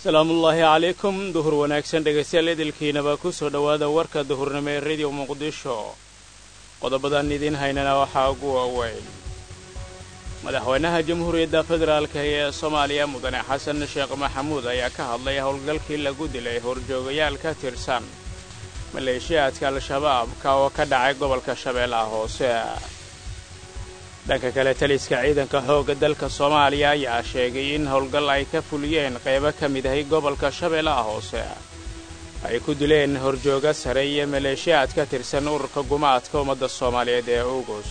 salaamullaahi calaykum duhur wanaagsan dhegaystayaal idilkiinaba ku soo dhowaada warka duhurnimo ee rediyo muqdisho qodobadan idiin haynana waxaa ugu waaweyn madaxweynaha jamhuuriyadda federaalka ee soomaaliya mudane xasan sheekh maxamuud ayaa ka hadlay howlgalkii lagu dilay horjoogayaal ka tirsan maleeshiyaadka al-shabaab ka oo ka dhacay gobolka shabeellaha hoose dhanka kale taliska ciidanka xoogga dalka soomaaliya ayaa sheegay in howlgal ay ka fuliyeen qaybo ka mid ahay gobolka shabeellaha hoose ay ku dileen horjooga sare iyo maleeshiyaad ka tirsan ururka gumaadka ummadda soomaaliyeed ee ugus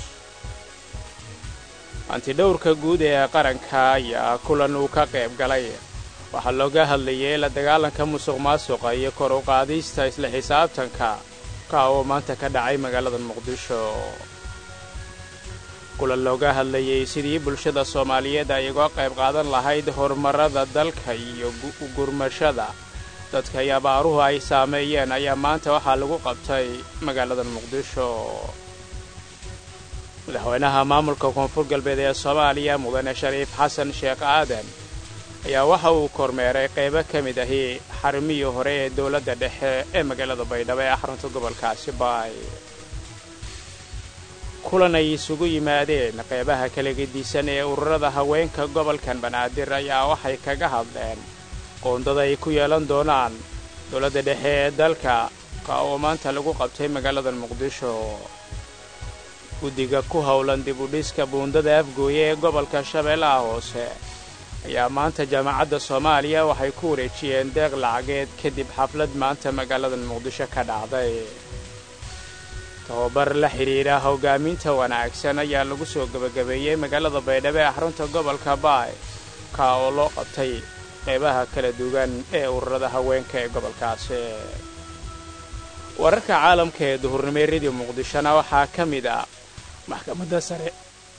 antidhowrka guud ee qaranka ayaa kulan uu ka qayb galay waxaa looga hadlayay la dagaalanka musuq maasuqa iyo kor u qaadista isla xisaabtanka ka oo maanta ka dhacay magaalada muqdisho kulan looga hadlayay sidii bulshada soomaaliyeed ay uga qayb qaadan lahayd horumarrada dalka iyo gurmashada dadka iyo abaaruhu ay saameeyeen ayaa maanta waxaa lagu qabtay magaalada muqdisho madaxweynaha maamulka koonfur galbeed ee soomaaliya mudane shariif xasan sheekh aadan ayaa waxa uu kormeeray qaybo ka mid ahi xarumihii hore ee dowladda dhexe ee magaalada baydhabo ee xarunta gobolkaasi baay kulan ay isugu yimaadeen qaybaha kala gedisan ee ururada haweenka gobolkan banaadir ayaa waxay kaga hadleen qoondada ay ku yeelan doonaan dowladda dhexe ee dalka ka oo maanta lagu qabtay magaalada muqdisho guddiga ku howlan dib u dhiska buundada afgooye ee gobolka shabeellaha hoose ayaa maanta jaamacadda soomaaliya waxay ku wareejiyeen deeq lacageed kadib xaflad maanta magaalada muqdisho ka dhacday tababar la xidhiidha hoggaaminta wanaagsan ayaa lagu soo gebagabeeyey magaalada baydhabo ee xarunta gobolka baay ka oo loo qabtay qaybaha kala duwan ee ururada haweenka ee gobolkaasi wararka caalamka ee duhurnimo ee rediyo muqdishona waxaa ka mid ah maxkamadda sare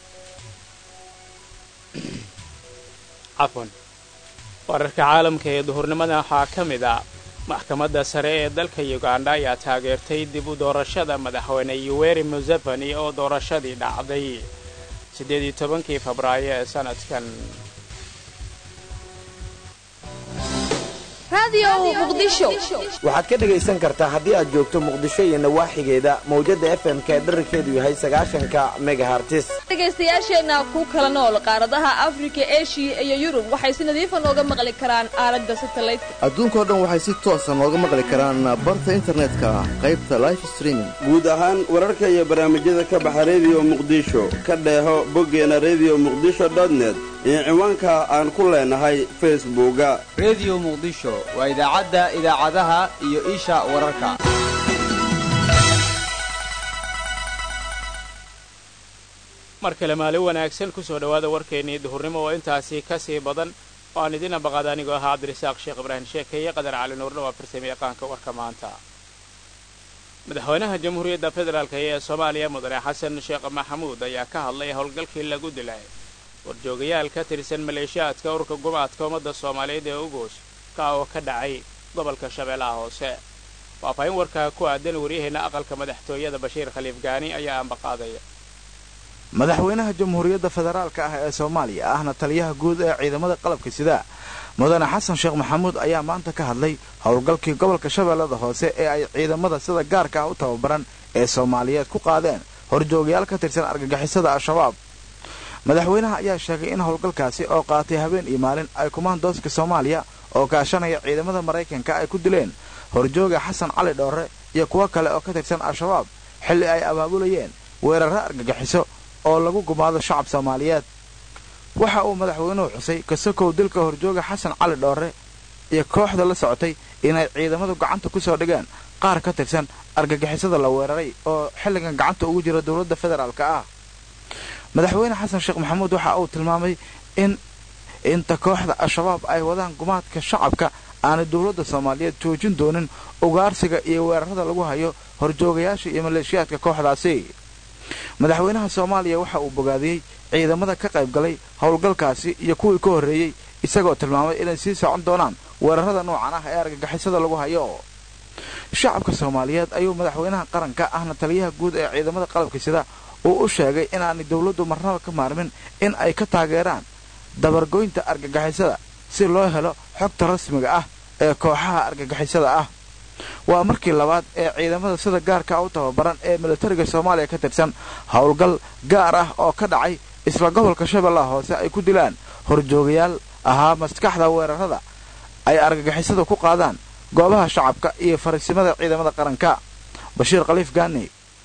cafwan wararka caalamka ee duhurnimada waxaa ka mid ah maxkamadda sare ee dalka yuganda ayaa taageertay dib u doorashada madaxweyne yuweri museveni oo doorashadii dhacday siddeed iyo tobankii febraayo ee sanadkan waxaad ka dhegaysan kartaa haddii aad joogto muqdisho iyo nawaaxigeeda mawjadda fm-ka ee dherarkeedu yahay sagaashanka megahartis dhegaystayaasheenna ku kala nool qaaradaha afrika eshiya iyo yurub waxay si nadiifa nooga maqli karaan aalada satalaydka adduunkao dhan waxay si toosa nooga maqli karaan barta internetka qaybta life streaming guud ahaan wararka iyo barnaamijyada ka baxa rediyo muqdisho ka dheeho boggeena rediyo muqdisho dotnet iyo ciwaanka aan ku leenahay facebooka rediyo muqdisho waa idaacadda idaacadaha iyo isha wararka mar kale maalin wanaagsan ku soo dhowaada warkeennii duhurnimo oo intaasi ka sii badan oo aan idiin ambaqaada anigoo ahaa cabdirasaaq sheekh ibraahim sheekeeye qadar cali nuurna waa farsame yaqaanka warka maanta madaxweynaha jamhuuriyadda federaalk ee soomaaliya mudane xasan sheekh maxamuud ayaa ka hadlay howlgalkii lagu dilay warjoogayaal ka tirsan maleeshiyaadka ururka gumaadka ummadda soomaaliyeed ee ugus ka oo ka dhacay gobolka shabeellaha hoose faahfaahin warkaa ku aadan waryaheena aqalka madaxtooyada bashiir khaliif gaani ayaa ambaqaadaya madaxweynaha jamhuuriyadda federaalka ah ee soomaaliya ahna taliyaha guud ee ciidamada qalabka sida mudane xasan sheekh maxamuud ayaa maanta ka hadlay howlgalkii gobolka shabeellada hoose ee ay ciidamada sida gaarka ah u tababaran ee soomaaliyeed ku qaadeen horjoogayaal ka tirsan argagixisada al-shabaab madaxweynaha ayaa sheegay in howlgalkaasi oo qaatay habeen iyo maalin ay kumaandooska soomaaliya oo kaashanaya ciidamada maraykanka ay ku dileen horjooga xasan cali dhoorre iyo kuwo kale oo ka tirsan al-shabaab xilli ay abaabulayeen weerarro argagixiso oo lagu gumaado shacab soomaaliyeed waxa uu madaxweynuhu xusay kasakow dilka horjooga xasan cali dhoorre iyo kooxda la socotay inay ciidamadu gacanta ku soo dhigeen qaar ka tirsan argagixisada la weeraray oo xilligan gacanta ugu jira dowladda federaalka ah madaxweyne xasan sheekh maxamuud waxa uu tilmaamay in inta kooxda al-shabaab ay wadaan gumaadka shacabka aanay dowladda soomaaliyeed joojin doonin ugaarsiga iyo weerarada lagu hayo horjoogayaasha iyo maleeshiyaadka kooxdaasi madaxweynaha soomaaliya waxa uu bogaadiyey ciidamada ka qayb galay howlgalkaasi iyo kuwii ka horreeyey isagoo tilmaamay inay sii socon doonaan weerarada noocan ah ee argagixisada lagu hayo shacabka soomaaliyeed ayuu madaxweynaha qaranka ahna taliyaha guud ee ciidamada qalabka sida uu u sheegay inaanay dowladdu marnaba ka maarmin in ay ka taageeraan dabargoynta argagixisada si loo helo xogta rasmiga ah ee kooxaha argagixisada ah waa markii labaad ee ciidamada sida gaarka u tababaran ee militariga soomaaliya ka tirsan howlgal gaar ah oo ka dhacay isla gobolka shabeellaha hoose ay ku dilaan horjoogayaal ahaa maskaxda weerarada ay argagixisada ku qaadaan goobaha shacabka iyo fariisimada ciidamada qaranka bashiir khaliif gaani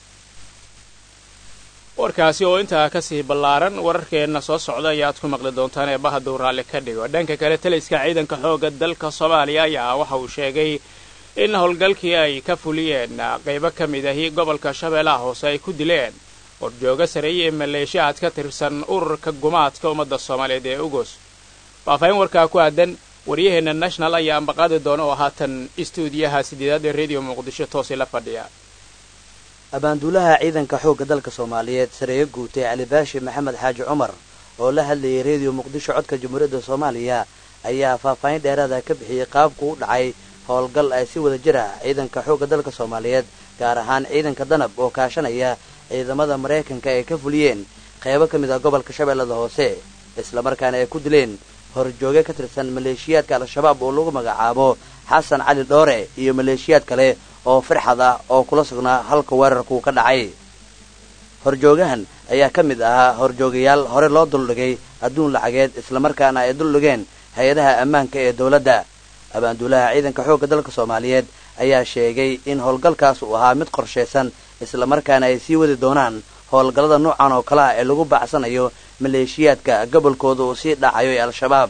warkaasi oo intaa ka sii ballaaran wararkeenna soo socda ayaad ku maqli doontaan ee bahaduu raalli ka dhigo dhanka kale taliska ciidanka xoogga dalka soomaaliya ayaa waxa uu sheegay in howlgalkii ay ka fuliyeen qaybo ka mid ahi gobolka shabeellaha hoose ay ku dileen horjooga sareeye ee maleeshiyaad ka tirsan ururka gumaadka ummadda soomaaliyeed ee ugos faahfaahin warkaa ku aadan waryaheenna national ayaa ambaqaadi doona oo haatan istuudiyaha sideedaad ee rediyo muqdisho toosii la fadhiya abaanduulaha ciidanka xoogga dalka soomaaliyeed sareeye guutay cali baashi maxamed xaaji cumar oo la hadlayay rediyo muqdisho codka jamhuuriyadda soomaaliya ayaa faahfaahin dheeraada ka bixiyey qaabku u dhacay howlgal ay si wada jir ah ciidanka xoogga dalka soomaaliyeed gaar ahaan ciidanka danab oo kaashanaya ciidamada maraykanka ay ka fuliyeen qaybo ka mid ah gobolka shabeellada hoose islamarkaana ay ku dileen horjooge ka tirsan maleeshiyaadka al-shabaab oo lagu magacaabo xasan cali dhoore iyo maleeshiyaad kale oo firxad ah oo kula sugnaa halka weerarku ka dhacay horjoogahan ayaa ka mid ahaa horjoogayaal hore loo duldhigay adduun lacageed islamarkaana ay duldhigeen hay-adaha ammaanka ee dowladda abaanduulaha ciidanka xoogga dalka soomaaliyeed ayaa sheegay in howlgalkaas uu ahaa mid qorshaysan islamarkaana ay sii wadi doonaan howlgallada noocan oo kale ah ee lagu bacsanayo maleeshiyaadka gobolkooda uu sii dhacayo ee al-shabaab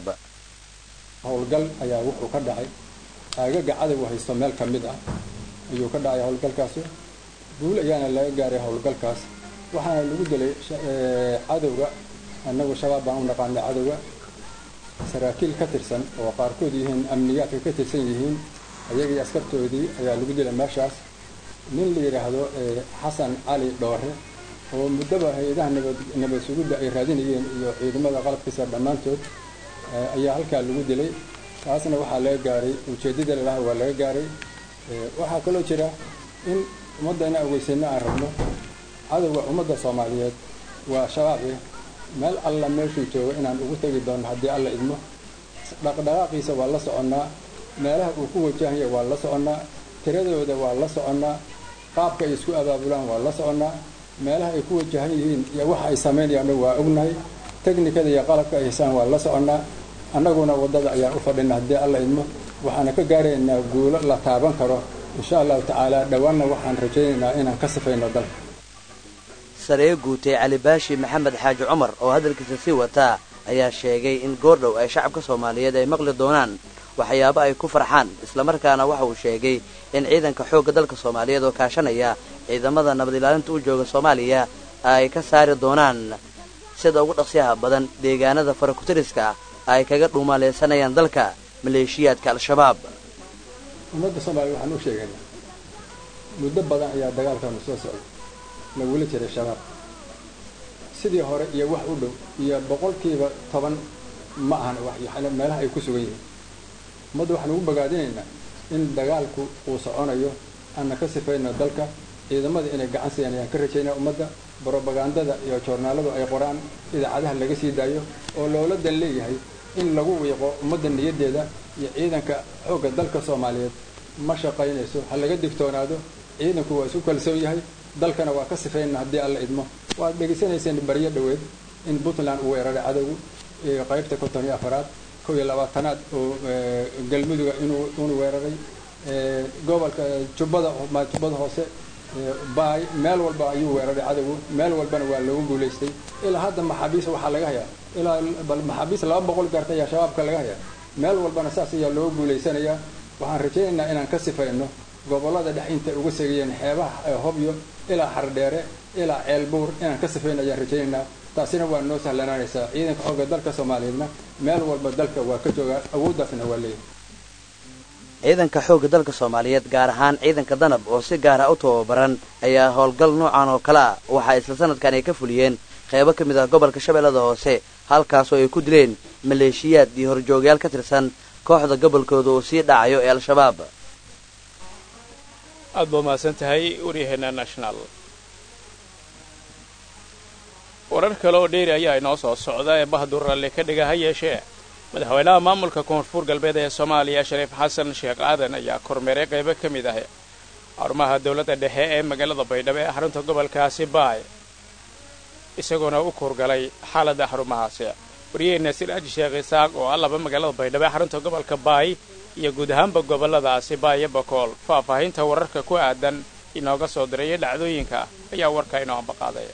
howlgal ayaa wuxuu ka dhacay aagaga cadowga haysto meel ka mid ah ayuu ka dhacay howlgalkaasi guul ayaana laga gaaray howlgalkaas waxaana lagu dilay cadowga annagu shabaab baan u naqaanay cadowga saraakiil ka tirsan oo qaarkood yihiin amniyaadka ka tirsan yihiin ayagii askartoodii ayaa lagu dilay meeshaas nin la yidhaahdo xasan cali dhoore oo muddaba hay-adaha nabad nabad sugidda ay raadinayeen iyo ciidamada qalabkiisa dhammaantood ayaa halkaa lagu dilay taasna waxaa laga gaaray ujeeddada lalaha waa laga gaaray waxaa kaloo jira in ummadda inaan ogeysayno aan rabno cadowga ummadda soomaaliyeed waa shabaabe meel alla meeshuu joogo inaan ugu tegi doonno haddii alla idmo dhaqdhaqaaqiisa waa la soconnaa meelaha uu ku wajahaya waa la soconnaa tiradooda waa la soconnaa qaabka ay isku abaabulaan waa la soconnaa meelaha ay ku wajahan yihiin iyo waxa ay samaynayaanna waa ognahay teknikada iyo qalabka ay haysaan waa la soconnaa annaguna waddada ayaan u fadhina haddii alla idmo waxaana ka gaaraynaa guulo la taaban karo insha allahu tacaala dhowaanna waxaan rajaynaynaa inaan ka sifayno dalka saree guutay cali baashi maxamed xaaji cumar oo hadalkiisa sii wataa ayaa sheegay in goordhow ay shacabka soomaaliyeed ay maqli doonaan waxyaabo ay ku farxaan islamarkaana waxa uu sheegay in ciidanka xoogga dalka soomaaliyeed oo kaashanaya ciidamada nabad ilaalinta u jooga soomaaliya ay ka saari doonaan sida ugu dhaqsiyaha badan deegaanada farakutiriska ay kaga dhuumaaleysanayaan dalka maleeshiyaadka al-shabaab ummadda soomaaliya waxaan u sheegaynaa muddo badan ayaa dagaalkanu soo socday lagula jiray shabaab sidii hore iyo wax u dhow iyo boqolkiiba toban ma ahan meelaha ay ku sugan yihiin ummadda waxaan ugu bogaadinaynaa in dagaalku uu soconayo aanna ka sifayno dalka ciidamada inay gacan siiyaan ayaan ka rajaynaa ummadda brobagandada iyo joornaaladu ay qoraan idaacadaha laga sii daayo oo loola dan leeyahay in lagu wiiqo ummadda niyaddeeda iyo ciidanka xoogga dalka soomaaliyeed ma shaqaynayso ha laga digtoonaado ciidanku waa isu kalsoon yahay dalkana waa ka sifayna haddii alla idmo waad dhegaysanayseen baryo dhoweed in puntland uu weeraray cadowgu qaybta konton iyo afaraad kow iyo labaatanaad oo galmuduga inuu inuu weeraray gobolka jubbada jubbada hoose baay meel walba ayuu weeraray cadowgu meel walbana waa loogu guulaystay ilaa hadda maxaabiis waxaa laga hayaa ilaa bal maxaabiis laba boqol gaarta ayaa shabaabka laga hayaa meel walbana saas ayaa loogu guulaysanayaa waxaan rajaynaynaa inaan ka sifayno gobollada dhex intay uga segayeen xeebaha hobyo ilaa xardheere ilaa ceelbuur inaan ka sifayno ayaan rajaynaynaa taasina waa noo sahlanaanaysaa ciidanka xoogga dalka soomaaliyeedna meel walba dalka waa ka joogaa awooddaasna waa leeyahay ciidanka xoogga dalka soomaaliyeed gaar ahaan ciidanka danab oo si gaara u tababaran ayaa howlgal noocan oo kale ah waxaa isla sanadkan ay ka fuliyeen qaybo ka mid ah gobolka shabeellada hoose halkaasoo ay ku dileen maleeshiyaad iyo horjoogayaal ka tirsan kooxda gobolkooda uu sii dhacayo ee al-shabaab aad baa mahadsan tahay waryaheena national warar kale oo dheeri ayaa inoo soo socda ee bahdur ralli ka dhiga ha yeeshee madaxweynaha maamulka koonfur galbeed ee soomaaliya shariif xasan sheekh aadan ayaa kormeeray qaybo ka mid ah xarumaha dowladda dhexe ee magaalada baydhabo ee xarunta gobolkaasi baay isagoona u kurgalay xaaladda xarumahaasi wariyaheenna siraaji sheekh isaaq oo ah laba magaalada baydhabo ee xarunta gobolka baay iyo guud ahaanba gobolladaasi baay iyo bakool faahfaahinta wararka ku aadan inooga soo diraya dhacdooyinka ayaa warka inoo ambaqaaday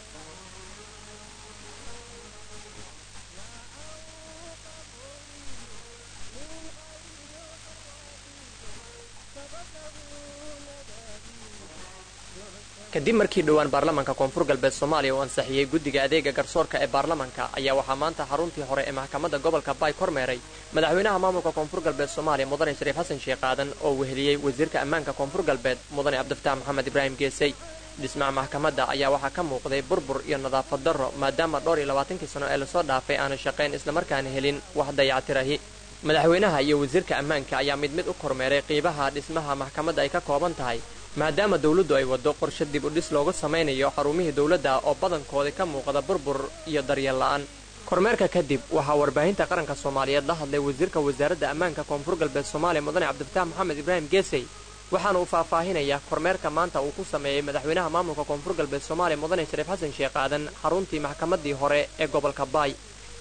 kadib markii dhowaan baarlamaanka koonfur galbeed soomaaliya uu ansixiyey guddiga adeega garsoorka ee baarlamanka ayaa waxaa maanta xaruntii hore ee maxkamadda gobolka baay kormeeray madaxweynaha maamulka koonfur galbeed soomaaliya mudane shariif xasan sheekh aadan oo weheliyey wasiirka ammaanka koonfur galbeed mudane cabdifataax maxamed ibraahim geesey dhismaha maxkamadda ayaa waxaa ka muuqday burbur iyo nadaafad darro maadaama dhowr iyo labaatankii sano ee lasoo dhaafay aanu shaqayn islamarkaana helin wax dayactirahi madaxweynaha iyo wasiirka ammaanka ayaa mid mid u kormeeray qiibaha dhismaha maxkamadda ay ka kooban tahay maadaama dawladdu ay waddo qorshe dib u dhis loogu samaynayo xarumihii dawladda oo badankooda ka muuqda burbur iyo daryeel la'aan kormeerka kadib waxaa warbaahinta qaranka soomaaliyeed la hadlay wasiirka wasaaradda ammaanka koonfur galbeed soomaaliya mudane cabdifataax maxamed ibraahim geesey waxaana uu faahfaahinayaa kormeerka maanta uu ku sameeyey madaxweynaha maamulka koonfur galbeed soomaaliya mudane shariif xasan sheekh aadan xaruntii maxkamaddii hore ee gobolka baay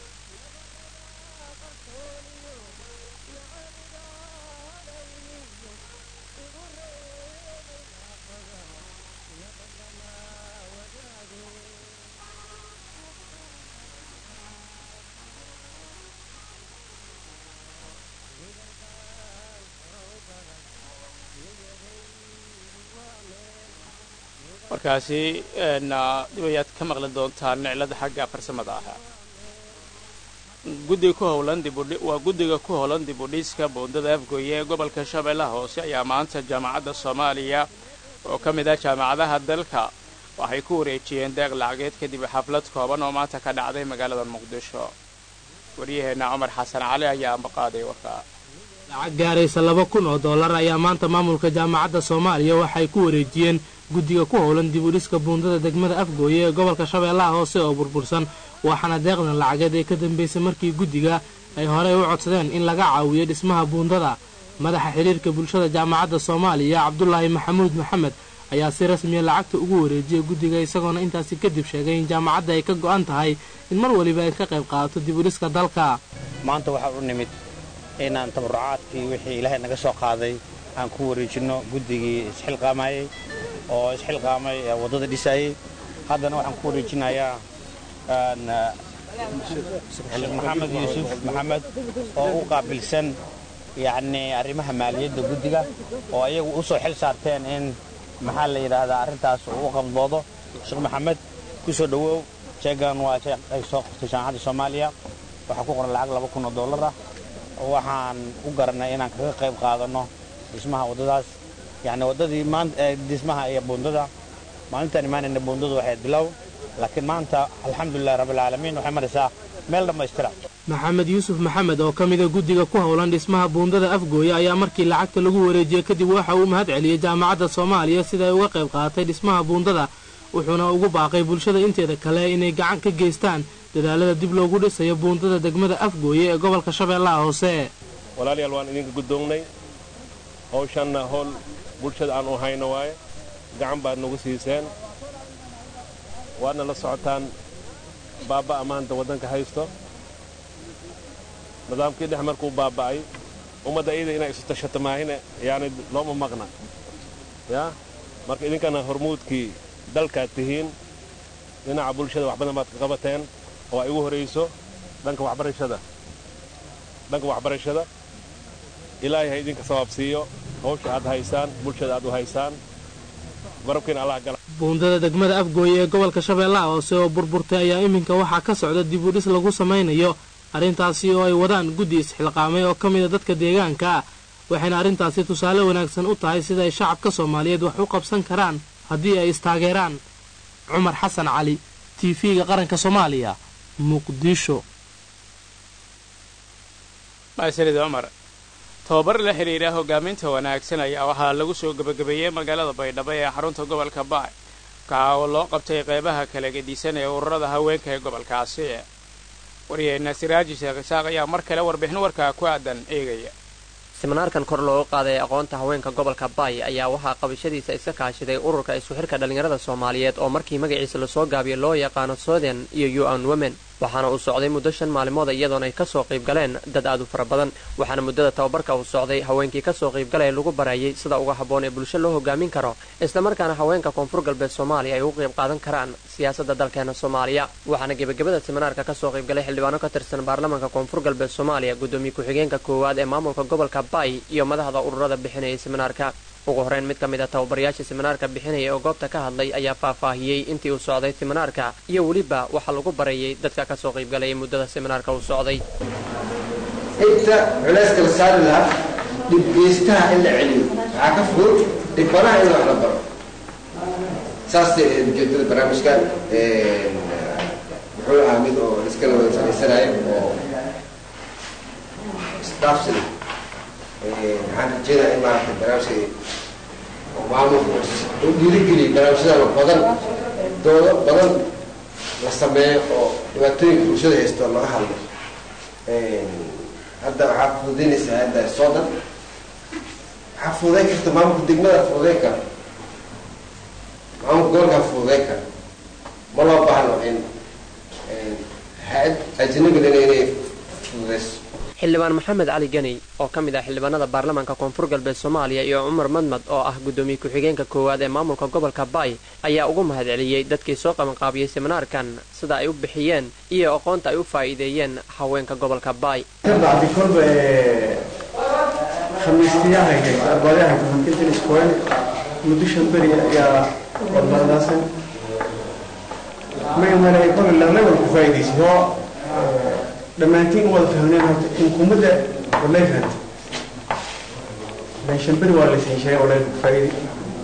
markaasi dib ayaad ka maqli doontaan niclada xagga farsamada ahaa guddiga ku howlan dibudhi waa guddiga ku howlan dib u dhiska buundada afgooye ee gobolka shabeellaha hoose ayaa maanta jaamacadda soomaaliya oo ka mid ah jaamacadaha dalka waxay ku wareejiyeen deeq lacageed kadib xaflad kooban oo maanta ka dhacday magaalada muqdisho waryaheenna cumar xasan cali ayaa ambaqaaday warkaa lacag gaaraysa laba kun oo dollar ayaa maanta maamulka jaamacadda soomaaliya waxay ku wareejiyeen guddiga ku howlan dib u dhiska buundada degmada afgooye ee gobolka shabeellaha hoose oo burbursan waxaana deeqdan lacageed ee ka dambaysay markii guddiga ay horey u codsadeen in laga caawiyo dhismaha buundada madaxa xidhiirka bulshada jaamacadda soomaaliya cabdulaahi maxamuud maxamed ayaa si rasmiya lacagta ugu wareejiyay guddiga isagoona intaasi kadib sheegay in jaamacadda ay ka go'an tahay in mar weliba ay ka qayb qaadato dib u dhiska dalka maanta waxaa u nimid inaan tabarucaadkii wixii ilaahay naga soo qaaday aan ku wareejinno guddigii isxilqaamayey oo isxilqaamay waddada dhisayey haddana waxaan ku wareejinayaa sheekh maxamed yuusuf maxamed oo u qaabilsan yacnii arrimaha maaliyadda guddiga oo ayagu u soo xil saarteen in maxaa la yidhaahdaa arrintaas uu u qabdoodo sheekh maxamed ku soo dhowow jeegan waa jeeg ay soo qortay jaamacadda soomaaliya waxaa ku qoran lacag laba kun oo dollar ah waxaan u garanay inaan kaga qayb qaadanno dhismaha waddadaas yacni waddadii maanta dhismaha iyo buundada maalintaan imaanayna buundadu waxay bilow laakiin maanta alxamdulilahi rabbilcaalamiin waxay maraysaa meel dhammaystira maxamed yuusuf maxamed oo ka mida guddiga ku howlan dhismaha buundada afgooye ayaa markii lacagta lagu wareejiyey kadib waxa uu mahad celiyey jaamacadda soomaaliya sida ay uga qayb qaadatay dhismaha buundada wuxuuna ugu baaqay bulshada inteeda kale inay gacan ka geystaan dadaalada dib loogu dhisayo buundada degmada afgooye ee gobolka shabeellaha hoose walaalayaal waan idinka guddoognay hawshanna howl bulshada aan u hayno waaye gacan baad nagu siiseen waadna la socotaan baabba'a maanta waddanka haysto nidaamkii dhex markuu baaba'ay ummadda iyada inay isu tashato maahine yaani looma maqna yaa marka idinkana hormuudkii dalkaad tihiin dhinaca bulshada wax badan baad ka qabateen oo ay ugu horayso dhanka waxbarashada dhanka waxbarashada ilaahay ha idinka sabaab siiyo hawsha aad haysaan bulshada aad u haysaan garabkiina allah gala buundada degmada afgooye ee gobolka shabeellaha hoose oo burburtay ayaa iminka waxaa ka socda dib u dhis lagu samaynayo arrintaasi oo ay wadaan guddi isxilqaamay oo ka mida dadka deegaanka ah waxayna arrintaasi tusaale wanaagsan u tahay sida ay shacabka soomaaliyeed wax u qabsan karaan haddii ay istaageeraan cumar xasan cali t v-ga qaranka soomaaliya muqdisho maasanid cumar tababar la xidhiidha hogaaminta wanaagsan ayaa waxaa lagu soo gebagabeeyey magaalada baydhabo ee xarunta gobolka baay kaca oo loo qabtay qaybaha kala gedisan ee ururada haweenka ee gobolkaasi waryaheena siraaji sheekh isaaq ayaa mar kale warbixin warkaa ku aadan eegaya siminaarkan kor loogu qaaday aqoonta haweenka gobolka baay ayaa waxaa qabashadiisa iska kaashaday ururka isku xirka dhallinyarada soomaaliyeed oo markii magaciisa lasoo gaabiyo loo yaqaano soden iyo un women waxaana uu socday muddo shan maalmooda iyadoona ay kasoo qayb galeen dad aad u fara badan waxaana muddada tababarka uu socday haweenkii kasoo qaybgalaya lagu barayay sida uga habboon ee bulsho loo hogaamin karo islamarkaana haweenka koonfur galbeed soomaaliya ay ugu qayb qaadan karaan siyaasadda dalkeena soomaaliya waxaana gebagabada siminaarka kasoo qaybgalay xildhibaano ka tirsan baarlamaanka koonfur galbeed soomaaliya gudoomiye ku-xigeenka koowaad ee maamulka gobolka baay iyo madaxda ururada bixinayay siminaarka ugu horeyn mid ka mid a tababarayaasha siminaarka bixinaya oo goobta ka hadlay ayaa faahfaahiyey intii uu socday siminaarka iyo weliba waxaa lagu barayay dadka kasoo qaybgalayay muddada siminaarka uu socday inta culayska la saari lahaa dhibgeystaha in la celiyo waxaa ka fudud dhibanaha in wax la baro saasay ujeedada barnaamijkan muxuu ahaa mid oo iska la wada samaysanayo oo isdhaafsi waxaan rajeynaya in maaragtay barnaamijka oo maamulka u dhiirigeliya barnaamijyada badan doodo badan la sameeyo oo dhibaatooyinka bulshada haysto laga hadlo hadda waxaa fududaynaysaa hadda soodan waxaa fududayn karta maamulka degmada fududayn kara maamulka gobolkaa fududayn kara ma loo baahno in ha-ad ajnabina inay fududayso xildhibaan maxamed cali geni oo ka mid ah xildhibaanada baarlamaanka koonfur galbeed soomaaliya iyo cumar madmad oo ah gudoomiye ku-xigeenka koowaad ee maamulka gobolka baay ayaa ugu mahadceliyey dadkii soo qabanqaabiyey siminaarkan sida ay u bixiyeen iyo aqoonta ay u faa'iideeyeen haweenka gobolka baay bacdi kolba khamiistiyahaga arbadaha kuhantintan iskoen muddo shan beri ayaa wadmadaasan magamana kolba lamadan ku faa'iidaysay oo dhammaantiin u wada fahmneen horta xukuumadda walay fahantay shan beri waa laysan sheegay walay ku faa'iiday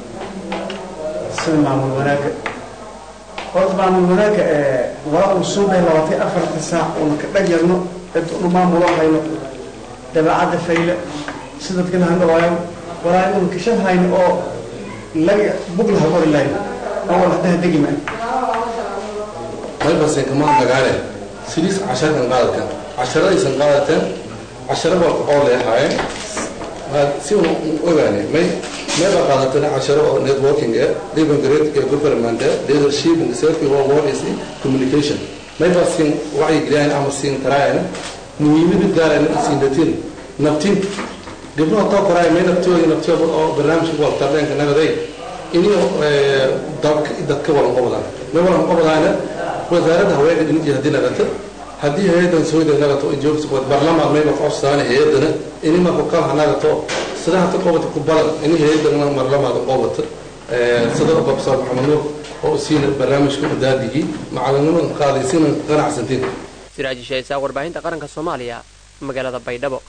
sida maamul wanaagga horta maamul wanaagga waa uu soo bay labaatay afarta saac uuna ka dhagyarno cid unu maamulo hayno dabeecadda fayla si dadkana handhawaayo walaa unu kashan hayno oo laga buglaha qori lahayn oo wal haddaha degi maayo maybasen kamaa dagaale sidiis casharkan qaadatan casharadaysan qaadateen casharo walka oo leehaayeen si una ogaane may mayba qaadateen casharo oo networking eh living great ee government eh leadership and safety of what is communication mayba siin wacyi geliyaan ama siin taraayana muhiimada gaaraan siin datin naftin gabdhaha too koraay may naftooda naftooda oo barnaamijka walta dhanka nagaday inuu dadka walan qobdaan may walan qobdaana wasaaradda haweenka dhinijii haddii nagata haddii hay-adan sooyda nagato joogta barlamaan mayba qofsaana hay-adana ini marku kalha nagato sida hata qobata ku badan ini hay-adana marlamaada qobata sida professor maxamed nuur oo siina barnaamijka udaadigi macalinimada qaadaysiina ganacsantiin siraaji shaysaa warbaahinta qaranka soomaaliya magaalada baydhabo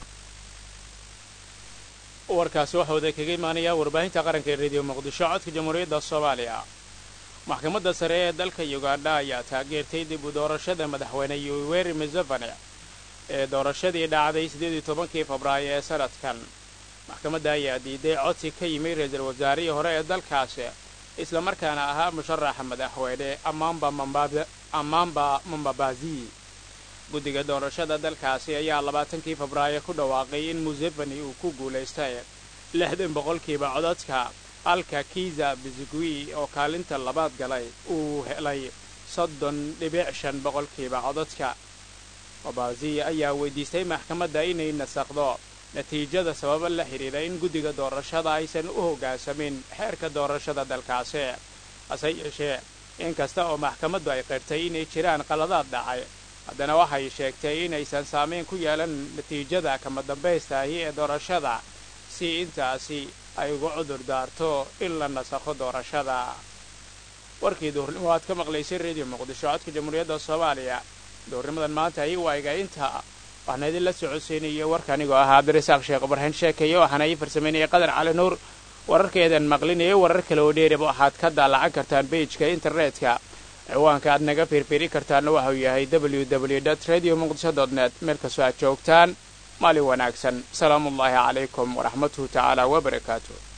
warkaasi waxa wada kaga imaanayaa warbaahinta qaranka ee rediyo muqdisho codka jamhuuriyadda soomaaliya maxkamadda sare ee dalka ugandha ayaa taageertay dib u doorashada madaxweyne yoweri museveni ee doorashadii dhacday siddeedii tobankii febraayo ee sanadkan maxkamadda ayaa diiday codsi ka yimi ra-iisul wasaarihii hore ee dalkaasi islamarkaana ahaa musharaxa madaxweyne ammaamba mambabazi guddiga doorashada dalkaasi ayaa labaatankii febraayo ku dhawaaqay in museveni uu ku guulaystay lixdan boqolkiiba codadka halka kiza bizigui oo kaalinta labaad galay uu helay soddon dhibic shan boqolkiiba codadka mabazi ayaa weydiistay maxkamadda inay nasakdo natiijada sababa la xidhiidha in guddiga doorashada aysan u hoggaansamin xeerka doorashada dalkaasi hase yeeshee inkasta oo maxkamaddu ay qirtay inay jiraan qaladaad dhacay haddana waxay sheegtay inaysan saamayn ku yeelan natiijada kama dambaystahi ee doorashada si intaasi ay uga cudur daarto in la nasakho doorashada warkii duhurnimo aad ka maqlaysay rediyo muqdisho codka jamhuuriyadda soomaaliya duhurnimadan maanta ayuu ayga inta waxaana idinla socodsiinayay warka anigoo ahaa cabdirasaaq sheekh ibrahin sheekaye waxaana ii farsamaynayay qadar cali nuur wararkeedan maqlinayay warar kale oo dheerib waxaad ka daalacan kartaan beijka internetka ciwaanka aad naga fiirfiiri kartaanna waxau yahay w w dt radio muqdisho dot net meel kastoo aad joogtaan maalin wanaagsan salaamuullaahi calaykum waraxmatuhu tacaala wabarakaatu